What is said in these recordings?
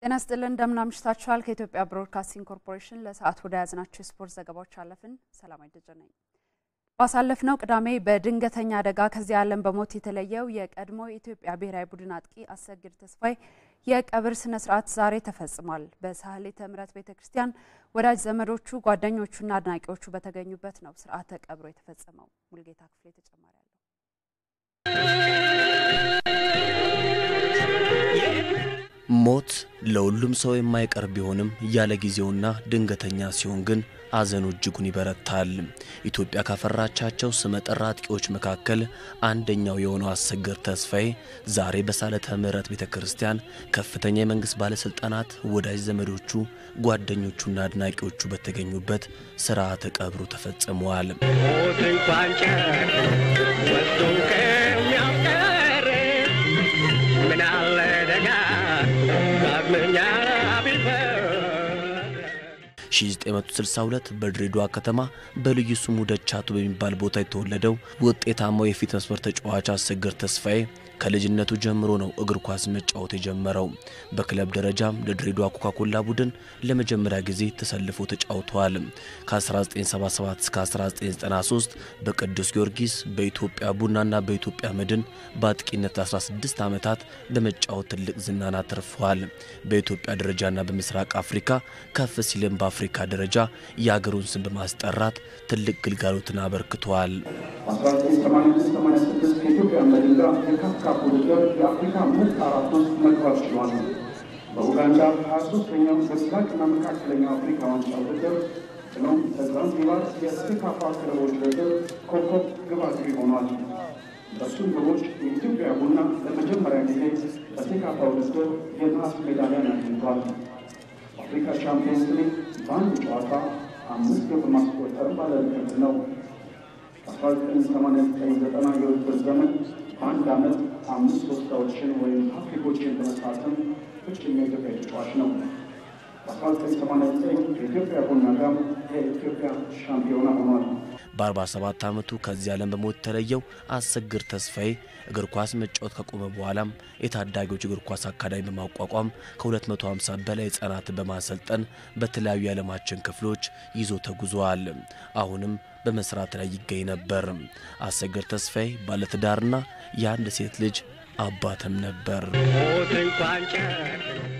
ጤና ስጥልን እንደምን አምሽታችኋል። ከኢትዮጵያ ብሮድካስቲንግ ኮርፖሬሽን ለሰዓት ወደ ያዝናቸው የስፖርት ዘገባዎች አለፍን። ሰላማዊ ደጀ ነኝ። ባሳለፍነው ቅዳሜ በድንገተኛ አደጋ ከዚህ ዓለም በሞት የተለየው የቀድሞ የኢትዮጵያ ብሔራዊ ቡድን አጥቂ አሰግድ ተስፋዬ የቀብር ስነ ስርዓት ዛሬ ተፈጽሟል። በሳህሌተ ምሕረት ቤተ ክርስቲያን ወዳጅ ዘመዶቹ፣ ጓደኞቹና አድናቂዎቹ በተገኙበት ነው ስርዓተ ቀብሮ የተፈጸመው። ሙልጌታ ክፍሌ ተጨማሪ አለው። ሞት ለሁሉም ሰው የማይቀር ቢሆንም ያለ ጊዜውና ድንገተኛ ሲሆን ግን አዘኑ እጅጉን ይበረታል። ኢትዮጵያ ካፈራቻቸው ስመጥር አጥቂዎች መካከል አንደኛው የሆነው አሰግድ ተስፋዬ ዛሬ በሳህለተ ምሕረት ቤተ ክርስቲያን ከፍተኛ የመንግሥት ባለሥልጣናት፣ ወዳጅ ዘመዶቹ፣ ጓደኞቹና አድናቂዎቹ በተገኙበት ስርዓተ ቀብሩ ተፈጽመዋል። ሞት እንኳን ጨር ወስዶ ከሚያስቀር ምን አለ ደጋ ዳግመኛ ቢፈር 1962 በድሬዳዋ ከተማ በልዩ ስሙ ደቻቱ በሚባል ቦታ የተወለደው ውጤታማው የፊት መስመር ተጫዋች አሰግድ ተስፋዬ ከልጅነቱ ጀምሮ ነው እግር ኳስ መጫወት የጀመረው። በክለብ ደረጃም ለድሬዳዋ ኮካኮላ ቡድን ለመጀመሪያ ጊዜ ተሰልፎ ተጫውተዋል። ከ1977 እስከ 1993 በቅዱስ ጊዮርጊስ፣ በኢትዮጵያ ቡናና በኢትዮጵያ መድን በአጥቂነት ለ16 ዓመታት በመጫወት ትልቅ ዝናን አትርፈዋል። በኢትዮጵያ ደረጃና በምስራቅ አፍሪካ ከፍ ሲልም በአፍሪካ ደረጃ የአገሩን ስም በማስጠራት ትልቅ ግልጋሎትን አበርክተዋል። 1986 ከኢትዮጵያ መድን ጋር የካፍ ካፕ ውድድር የአፍሪካ ምርጥ አራት ውስጥ መግባት ችሏል። በኡጋንዳ 23ኛው የምስራቅና መካከለኛው አፍሪካ ዋንጫ ውድድር ብሎም በዛንዚባር የሴካፋ ክለቦች ውድድር ኮከብ ግብ አግቢ ሆኗል። በሱም ግቦች የኢትዮጵያ ቡና ለመጀመሪያ ጊዜ በሴካፋ ውድድር የነሐስ ሜዳሊያን አግኝቷል። በአፍሪካ ቻምፒየንስ ሊግ በአንድ ጨዋታ አምስት ግብ ማስቆጠር ባለሪከርድ ነው። በ1989 የውድድር ዘመን በአንድ ዓመት አምስት ፖስታዎችን ወይም ሀፍሊኮችን በመስራትም ብቸኛ ኢትዮጵያ ተጫዋች ነው። በ1989 ከኢትዮጵያ ቡና ጋር የኢትዮጵያ ሻምፒዮና ሆኗል። በ47 ዓመቱ ከዚህ ዓለም በሞት የተለየው አሰግድ ተስፋዬ እግር ኳስ መጫወት ከቆመ በኋላም የታዳጊዎች እግር ኳስ አካዳሚ በማቋቋም ከ250 በላይ ሕፃናትን በማሰልጠን በተለያዩ የዓለማችን ክፍሎች ይዞ ተጉዘዋል። አሁንም በመስራት ላይ ይገኝ ነበር። አሰግድ ተስፋዬ ባለትዳርና የአንድ ሴት ልጅ አባትም ነበር። ሞት እንኳን ጨር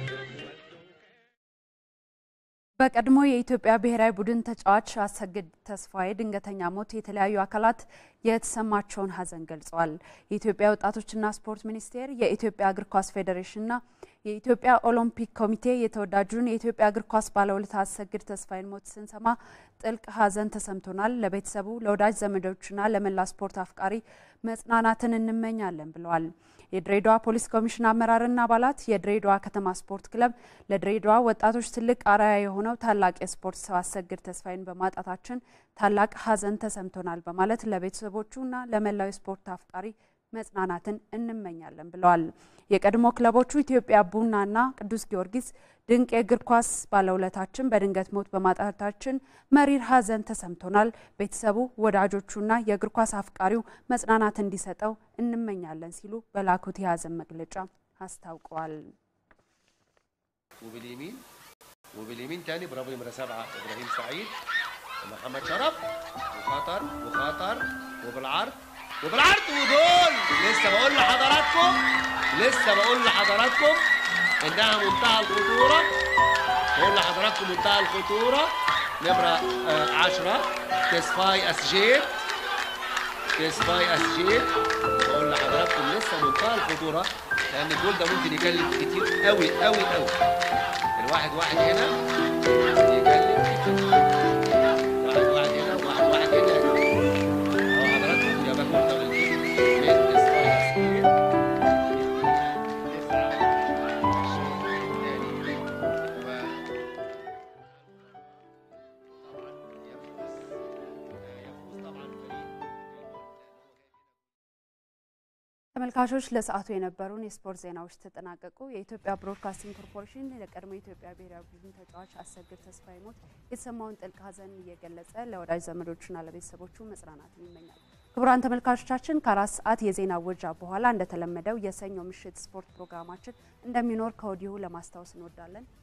በቀድሞ የኢትዮጵያ ብሔራዊ ቡድን ተጫዋች አሰግድ ተስፋዬ ድንገተኛ ሞት የተለያዩ አካላት የተሰማቸውን ሐዘን ገልጸዋል። የኢትዮጵያ ወጣቶችና ስፖርት ሚኒስቴር፣ የኢትዮጵያ እግር ኳስ ፌዴሬሽንና የኢትዮጵያ ኦሎምፒክ ኮሚቴ የተወዳጁን የኢትዮጵያ እግር ኳስ ባለውለታ አሰግድ ተስፋዬን ሞት ስንሰማ ጥልቅ ሐዘን ተሰምቶናል። ለቤተሰቡ፣ ለወዳጅ ዘመዶችና ለመላ ስፖርት አፍቃሪ መጽናናትን እንመኛለን ብለዋል። የድሬዳዋ ፖሊስ ኮሚሽን አመራርና አባላት የድሬዳዋ ከተማ ስፖርት ክለብ ለድሬዳዋ ወጣቶች ትልቅ አርአያ የሆነው ታላቅ የስፖርት ሰው አሰግድ ተስፋዬን በማጣታችን ታላቅ ሐዘን ተሰምቶናል በማለት ለቤተሰቦቹና ለመላው የስፖርት አፍቃሪ መጽናናትን እንመኛለን ብለዋል። የቀድሞ ክለቦቹ ኢትዮጵያ ቡናና ቅዱስ ጊዮርጊስ ድንቅ የእግር ኳስ ባለውለታችን በድንገት ሞት በማጣታችን መሪር ሐዘን ተሰምቶናል። ቤተሰቡ፣ ወዳጆቹና የእግር ኳስ አፍቃሪው መጽናናት እንዲሰጠው እንመኛለን ሲሉ በላኩት የሐዘን መግለጫ አስታውቀዋል። وباليمين وباليمين تاني برافو نمرة سبعة إبراهيم سعيد محمد شرف وخطر وخطر وبالعرض وبالعرض وجول لسه بقول لحضراتكم لسه بقول لحضراتكم إنها منتهى الخطورة بقول لحضراتكم منتهى الخطورة نمرة آه، عشرة تسفاي أسجيل تسفاي أسجيل بقول لحضراتكم لسه منتهى الخطورة لأن الجول ده ممكن يكلف كتير قوي قوي قوي الواحد واحد هنا يكلف كتير واحد واحد هنا واحد واحد هنا اهو حضراتكم يا باكل دبل كيك من تسفاي أسجيل تسعة وعشرين تاني و- طبعا يفوز يفوز طبعا فريق ተመልካቾች ለሰዓቱ የነበሩን የስፖርት ዜናዎች ተጠናቀቁ። የኢትዮጵያ ብሮድካስቲንግ ኮርፖሬሽን ለቀድሞ የኢትዮጵያ ብሔራዊ ቡድን ተጫዋች አሰግድ ተስፋዬ ሞት የተሰማውን ጥልቅ ሐዘን እየገለጸ ለወዳጅ ዘመዶቹና ለቤተሰቦቹ መጽናናትን ይመኛል። ክቡራን ተመልካቾቻችን ከአራት ሰዓት የዜና ወጃ በኋላ እንደተለመደው የሰኞ ምሽት ስፖርት ፕሮግራማችን እንደሚኖር ከወዲሁ ለማስታወስ እንወዳለን።